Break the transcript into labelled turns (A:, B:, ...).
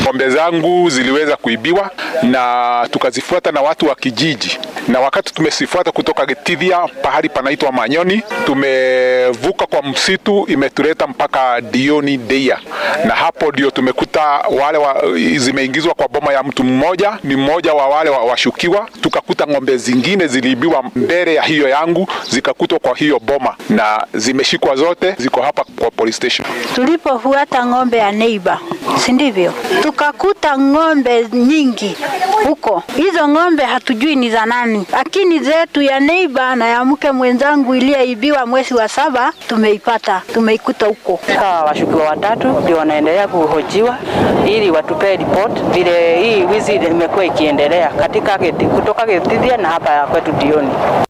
A: ng'ombe zangu ziliweza kuibiwa na tukazifuata na watu wa kijiji, na wakati tumezifuata kutoka Gitithia pahali panaitwa Manyoni, tumevuka kwa msitu, imetuleta mpaka Dioni Deia, na hapo ndio tumekuta wale wa, zimeingizwa kwa boma ya mtu mmoja, ni mmoja wa wale wa, washukiwa. Tukakuta ng'ombe zingine ziliibiwa mbele ya hiyo yangu, zikakutwa kwa hiyo boma na zimeshikwa zote, ziko hapa kwa police station.
B: Tulipofuata ng'ombe ya neighbor, si ndivyo? Tukakuta ng'ombe nyingi huko. Hizo ng'ombe hatujui ni za nani, lakini zetu ya neighbor na ya mke mwenzangu iliyeibiwa mwezi wa saba tumeipata, tumeikuta huko.
C: Hawa washukiwa watatu ndio wanaendelea kuhojiwa ili watupee report vile hii wizi imekuwa ikiendelea katika Giti- kutoka Gitithia na hapa kwetu Dioni.